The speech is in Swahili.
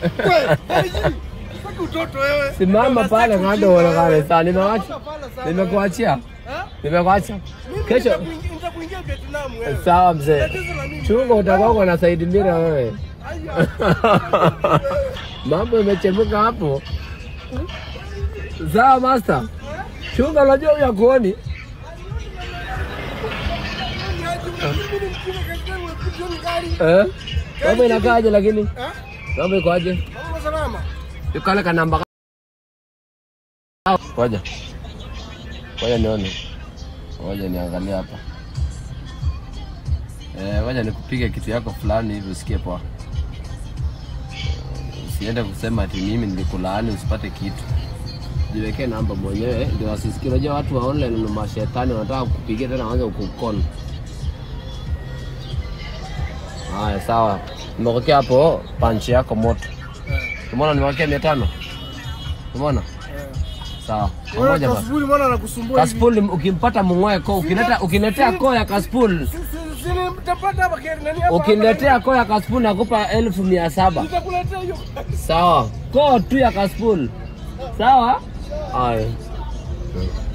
Wewe, Haiji, sitaki utoto wewe. Simama pale Sitaki kando ujinga uonekane wewe. sana. Nimewacha. Sasa pala sana Nimekuachia. wewe. Ha? Nimekuacha. Mimi Kesho nitakuingia- nitakuingia Vietnam wewe. sawa mzee. Tatizo la nini? Chunga utakuwa uko na Said Mira wewe. Aya. Mambo imechemuka hapo. Sawa master. Chunga unajua huyu akuoni. Mimi ni mkubwa katika uepitoni gari. Eh? Mambo inakaaje lakini? Ha? Mambo ikoaje? Mambo salama. Yuko kale kanamba. Ngoja. Ngoja nione. Ngoja niangalie hapa. Eh, ngoja nikupige kitu yako fulani hivi usikie poa. Usiende kusema ati mimi nilikulaani usipate kitu. Jiwekee namba mwenyewe ndio wasisikie. Unajua watu wa online ni mashetani wanataka kukupigia tena waanze kukukona. Haya, sawa. Nimekuwekea hapo panchi yako moto. Umeona nimewekea mia tano? Umeona? Sawa. Wewe Pamoja basi. kasuburi mbona anakusumbua hivi? Kaspul ukimpata mung'oe ko ukileta ukiletea ko ya Kaspul Si- si- si nitapata hapa kile nani hapa? ukiletea ko ya Kaspul nakupa elfu mia saba. Nitakuletea hiyo. Sawa. Ko tu ya Kaspul. Sawa? Haya.